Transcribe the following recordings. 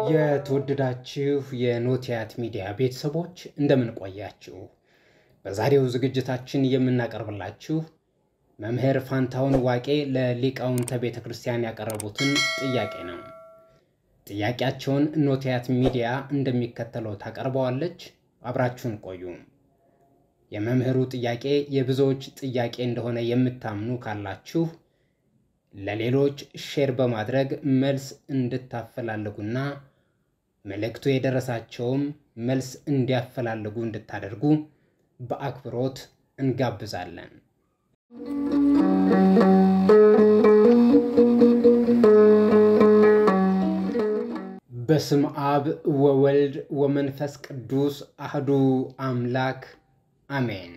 የተወደዳችሁ የኖቲያት ሚዲያ ቤተሰቦች እንደምን ቆያችሁ? በዛሬው ዝግጅታችን የምናቀርብላችሁ መምህር ፋንታሁን ዋቄ ለሊቃውንተ ቤተ ክርስቲያን ያቀረቡትን ጥያቄ ነው። ጥያቄያቸውን ኖቲያት ሚዲያ እንደሚከተለው ታቀርበዋለች። አብራችሁን ቆዩ። የመምህሩ ጥያቄ የብዙዎች ጥያቄ እንደሆነ የምታምኑ ካላችሁ ለሌሎች ሼር በማድረግ መልስ እንድታፈላልጉና መልእክቱ የደረሳቸውም መልስ እንዲያፈላልጉ እንድታደርጉ በአክብሮት እንጋብዛለን። በስም አብ ወወልድ ወመንፈስ ቅዱስ አህዱ አምላክ አሜን።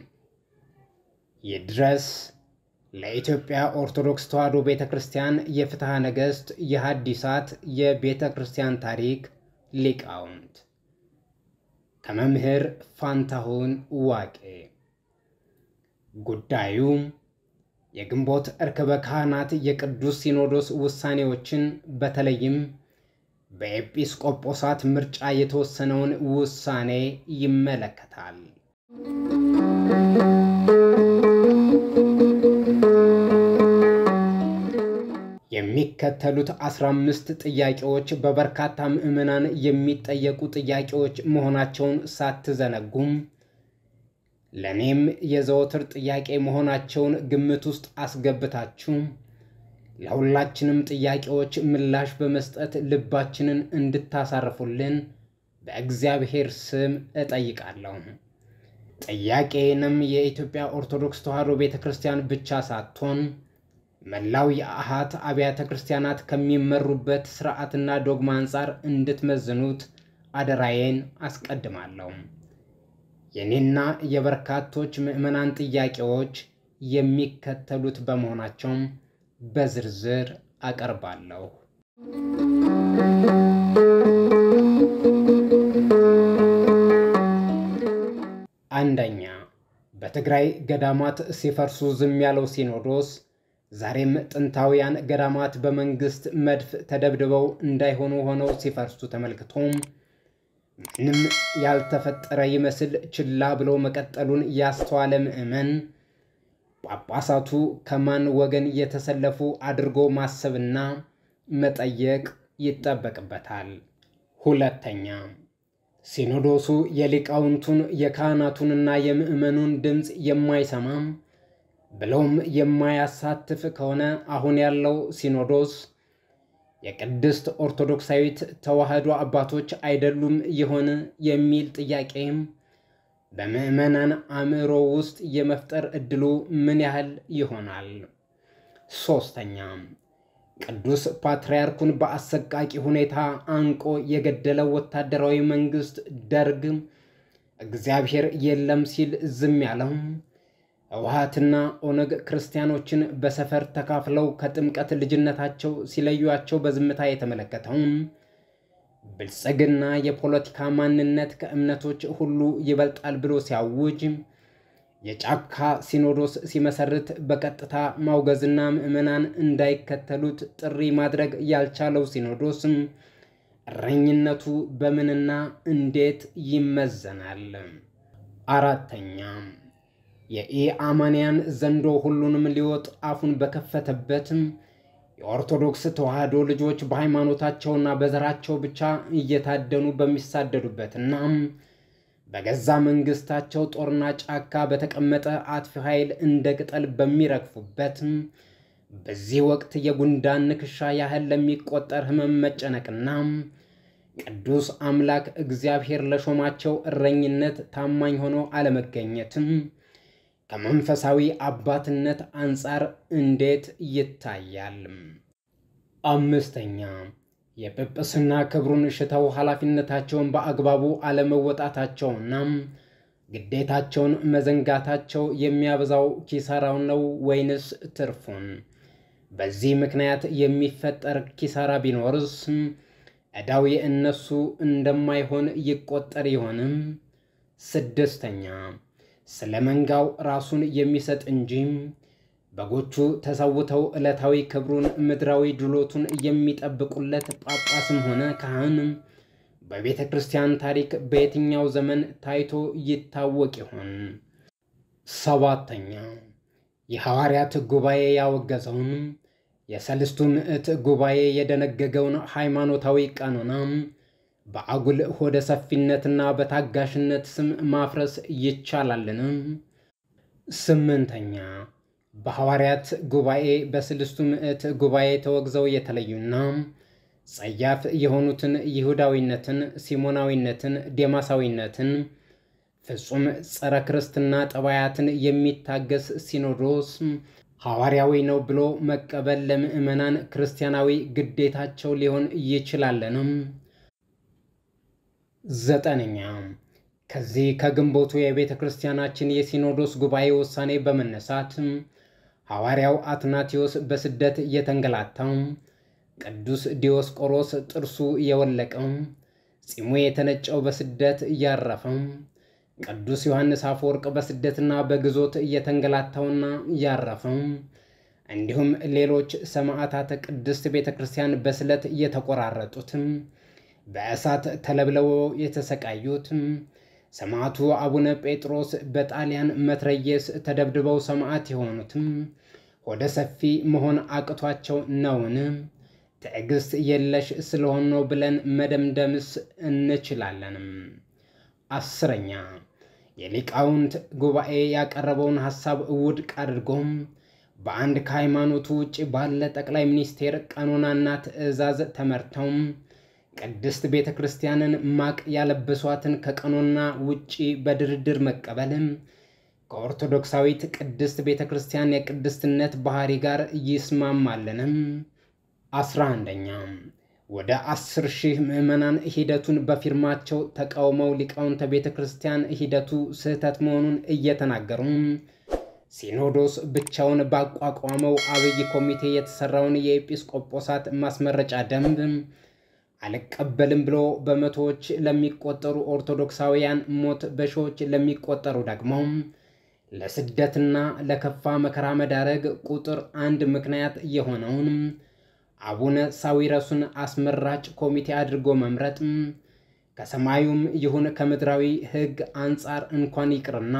ይድረስ ለኢትዮጵያ ኦርቶዶክስ ተዋሕዶ ቤተ ክርስቲያን የፍትሐ ነገሥት የሐዲሳት የቤተ ክርስቲያን ታሪክ ሊቃውንት ከመምህር ፋንታሁን ዋቄ። ጉዳዩ የግንቦት እርክበ ካህናት የቅዱስ ሲኖዶስ ውሳኔዎችን በተለይም በኤጲስቆጶሳት ምርጫ የተወሰነውን ውሳኔ ይመለከታል። የሚከተሉት አስራ አምስት ጥያቄዎች በበርካታ ምዕመናን የሚጠየቁ ጥያቄዎች መሆናቸውን ሳትዘነጉም ለእኔም የዘወትር ጥያቄ መሆናቸውን ግምት ውስጥ አስገብታችሁ ለሁላችንም ጥያቄዎች ምላሽ በመስጠት ልባችንን እንድታሳርፉልን በእግዚአብሔር ስም እጠይቃለሁ። ጥያቄንም የኢትዮጵያ ኦርቶዶክስ ተዋሕዶ ቤተ ክርስቲያን ብቻ ሳትሆን መላው የአሃት አብያተ ክርስቲያናት ከሚመሩበት ስርዓትና ዶግማ አንጻር እንድትመዝኑት አደራዬን አስቀድማለሁ። የኔና የበርካቶች ምዕመናን ጥያቄዎች የሚከተሉት በመሆናቸውም በዝርዝር አቀርባለሁ። አንደኛ፣ በትግራይ ገዳማት ሲፈርሱ ዝም ያለው ሲኖዶስ ዛሬም ጥንታውያን ገዳማት በመንግስት መድፍ ተደብድበው እንዳይሆኑ ሆነው ሲፈርሱ ተመልክቶም ምንም ያልተፈጠረ ይመስል ችላ ብሎ መቀጠሉን ያስተዋለ ምዕመን ጳጳሳቱ ከማን ወገን የተሰለፉ አድርጎ ማሰብና መጠየቅ ይጠበቅበታል። ሁለተኛ፣ ሲኖዶሱ የሊቃውንቱን የካህናቱንና የምዕመኑን ድምፅ የማይሰማም ብለውም የማያሳትፍ ከሆነ አሁን ያለው ሲኖዶስ የቅድስት ኦርቶዶክሳዊት ተዋሕዶ አባቶች አይደሉም ይሆን የሚል ጥያቄም በምዕመናን አእምሮ ውስጥ የመፍጠር ዕድሉ ምን ያህል ይሆናል? ሶስተኛ ቅዱስ ፓትርያርኩን በአሰቃቂ ሁኔታ አንቆ የገደለው ወታደራዊ መንግስት ደርግ እግዚአብሔር የለም ሲል ዝም ያለው ህወሓትና ኦነግ ክርስቲያኖችን በሰፈር ተካፍለው ከጥምቀት ልጅነታቸው ሲለዩቸው በዝምታ የተመለከተውን ብልጽግና የፖለቲካ ማንነት ከእምነቶች ሁሉ ይበልጣል ብሎ ሲያውጅ የጫካ ሲኖዶስ ሲመሰርት በቀጥታ ማውገዝና ምዕመናን እንዳይከተሉት ጥሪ ማድረግ ያልቻለው ሲኖዶስም እረኝነቱ በምንና እንዴት ይመዘናል? አራተኛ የኢአማንያን ዘንዶ ሁሉንም ሊወጥ አፉን በከፈተበትም የኦርቶዶክስ ተዋሕዶ ልጆች በሃይማኖታቸውና በዘራቸው ብቻ እየታደኑ በሚሳደዱበትና በገዛ መንግስታቸው ጦርና ጫካ በተቀመጠ አጥፊ ኃይል እንደ ቅጠል በሚረግፉበት በዚህ ወቅት የጉንዳን ንክሻ ያህል ለሚቆጠር ሕመም መጨነቅና ቅዱስ አምላክ እግዚአብሔር ለሾማቸው እረኝነት ታማኝ ሆኖ አለመገኘትም ከመንፈሳዊ አባትነት አንጻር እንዴት ይታያል? አምስተኛ የጵጵስና ክብሩን ሽተው ኃላፊነታቸውን በአግባቡ አለመወጣታቸውና ግዴታቸውን መዘንጋታቸው የሚያበዛው ኪሳራው ነው ወይንስ ትርፉን? በዚህ ምክንያት የሚፈጠር ኪሳራ ቢኖርስ ዕዳው የእነሱ እንደማይሆን ይቆጠር ይሆንም? ስድስተኛ ስለ መንጋው ራሱን የሚሰጥ እንጂ በጎቹ ተሰውተው ዕለታዊ ክብሩን ምድራዊ ድሎቱን የሚጠብቁለት ጳጳስም ሆነ ካህን በቤተ ክርስቲያን ታሪክ በየትኛው ዘመን ታይቶ ይታወቅ ይሆን? ሰባተኛ የሐዋርያት ጉባኤ ያወገዘውን የሰልስቱ ምዕት ጉባኤ የደነገገውን ሃይማኖታዊ ቀኖና በአጉል ሆደ ሰፊነትና በታጋሽነት ስም ማፍረስ ይቻላልን? ስምንተኛ በሐዋርያት ጉባኤ በስልስቱ ምዕት ጉባኤ ተወግዘው የተለዩና ጸያፍ የሆኑትን ይሁዳዊነትን፣ ሲሞናዊነትን፣ ዴማሳዊነትን፣ ፍጹም ጸረ ክርስትና ጠባያትን የሚታገስ ሲኖዶስ ሐዋርያዊ ነው ብሎ መቀበል ለምዕመናን ክርስቲያናዊ ግዴታቸው ሊሆን ይችላለንም? ዘጠነኛ ከዚህ ከግንቦቱ የቤተ ክርስቲያናችን የሲኖዶስ ጉባኤ ውሳኔ በመነሳት ሐዋርያው አትናቴዎስ በስደት የተንገላታው፣ ቅዱስ ዲዮስቆሮስ ጥርሱ የወለቀው፣ ፂሙ የተነጨው በስደት ያረፈው፣ ቅዱስ ዮሐንስ አፈወርቅ በስደትና በግዞት የተንገላታውና ያረፈው፣ እንዲሁም ሌሎች ሰማዕታተ ቅድስት ቤተ ክርስቲያን በስለት የተቆራረጡትም በእሳት ተለብለው የተሰቃዩት ሰማዕቱ አቡነ ጴጥሮስ በጣሊያን መትረየስ ተደብድበው ሰማዕት የሆኑትም ሆደ ሰፊ መሆን አቅቷቸው ነውን? ትዕግስት የለሽ ስለሆን ነው ብለን መደምደምስ እንችላለንም? አስረኛ የሊቃውንት ጉባኤ ያቀረበውን ሐሳብ ውድቅ አድርጎም በአንድ ከሃይማኖቱ ውጭ ባለ ጠቅላይ ሚኒስቴር ቀኖናና ትእዛዝ ተመርተው ቅድስት ቤተ ክርስቲያንን ማቅ ያለበሷትን ከቀኖና ውጪ በድርድር መቀበልም ከኦርቶዶክሳዊት ቅድስት ቤተ ክርስቲያን የቅድስትነት ባህሪ ጋር ይስማማልንም? አስራ አንደኛ ወደ አስር ሺህ ምዕመናን ሂደቱን በፊርማቸው ተቃውመው ሊቃውንተ ቤተ ክርስቲያን ሂደቱ ስህተት መሆኑን እየተናገሩ ሲኖዶስ ብቻውን ባቋቋመው አብይ ኮሚቴ የተሰራውን የኤጲስቆጶሳት ማስመረጫ ደንብ አልቀበልም ብሎ በመቶዎች ለሚቆጠሩ ኦርቶዶክሳውያን ሞት፣ በሺዎች ለሚቆጠሩ ደግሞ ለስደትና ለከፋ መከራ መዳረግ ቁጥር አንድ ምክንያት የሆነውን አቡነ ሳዊረሱን አስመራጭ ኮሚቴ አድርጎ መምረጥ ከሰማዩም ይሁን ከምድራዊ ሕግ አንጻር እንኳን ይቅርና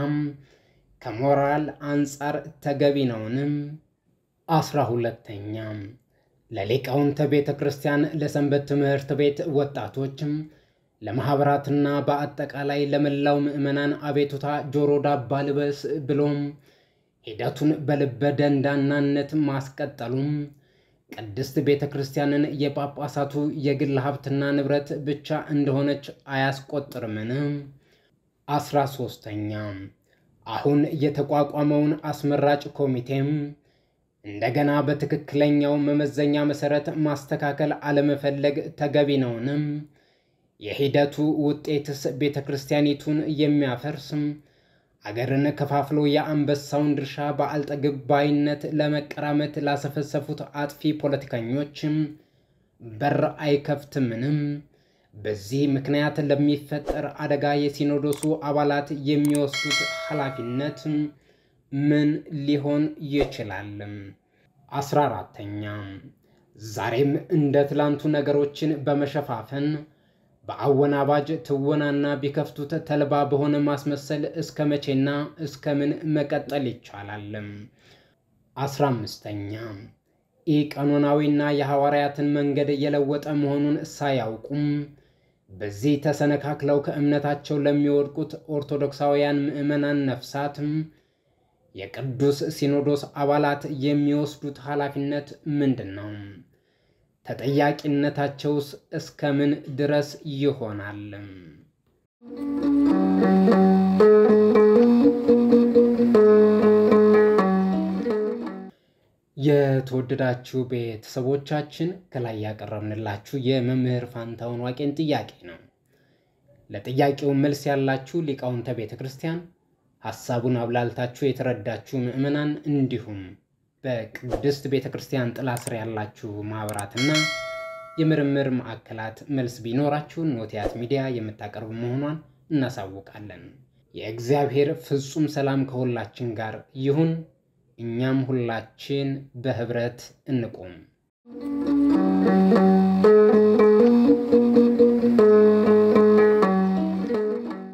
ከሞራል አንጻር ተገቢ ነውን? አስራ ሁለተኛ ለሊቃውንተ ቤተ ክርስቲያን፣ ለሰንበት ትምህርት ቤት ወጣቶችም፣ ለማኅበራትና በአጠቃላይ ለመላው ምዕመናን አቤቱታ ጆሮ ዳባ ልበስ ብሎም ሂደቱን በልበ ደንዳናነት ማስቀጠሉም ቅድስት ቤተ ክርስቲያንን የጳጳሳቱ የግል ሀብትና ንብረት ብቻ እንደሆነች አያስቆጥርምን? አስራ ሶስተኛ አሁን የተቋቋመውን አስመራጭ ኮሚቴም እንደገና በትክክለኛው መመዘኛ መሰረት ማስተካከል አለመፈለግ ተገቢ ነውንም? የሂደቱ ውጤትስ ቤተ ክርስቲያኒቱን የሚያፈርስም አገርን ከፋፍሎ የአንበሳውን ድርሻ በአልጠግብ ባይነት ለመቀራመት ላሰፈሰፉት አጥፊ ፖለቲከኞችም በር አይከፍትምንም? በዚህ ምክንያት ለሚፈጠር አደጋ የሲኖዶሱ አባላት የሚወስዱት ኃላፊነት ምን ሊሆን ይችላል? አስራ አራተኛ ዛሬም እንደ ትላንቱ ነገሮችን በመሸፋፈን በአወናባጅ ትወናና ቢከፍቱት ተልባ በሆነ ማስመሰል እስከ መቼና እስከ ምን መቀጠል ይቻላል? አስራ አምስተኛ ኢ ቀኖናዊና የሐዋርያትን መንገድ የለወጠ መሆኑን ሳያውቁም በዚህ ተሰነካክለው ከእምነታቸው ለሚወድቁት ኦርቶዶክሳውያን ምዕመናን ነፍሳትም የቅዱስ ሲኖዶስ አባላት የሚወስዱት ኃላፊነት ምንድን ነው? ተጠያቂነታቸውስ እስከ ምን ድረስ ይሆናል? የተወደዳችሁ ቤተሰቦቻችን ከላይ ያቀረብንላችሁ የመምህር ፋንታሁን ዋቄን ጥያቄ ነው። ለጥያቄው መልስ ያላችሁ ሊቃውንተ ቤተ ክርስቲያን፣ ሐሳቡን አብላልታችሁ የተረዳችሁ ምዕመናን፣ እንዲሁም በቅድስት ቤተ ክርስቲያን ጥላ ስር ያላችሁ ማኅበራትና የምርምር ማዕከላት መልስ ቢኖራችሁ ኖቲያት ሚዲያ የምታቀርብ መሆኗን እናሳውቃለን። የእግዚአብሔር ፍጹም ሰላም ከሁላችን ጋር ይሁን። እኛም ሁላችን በህብረት እንቁም።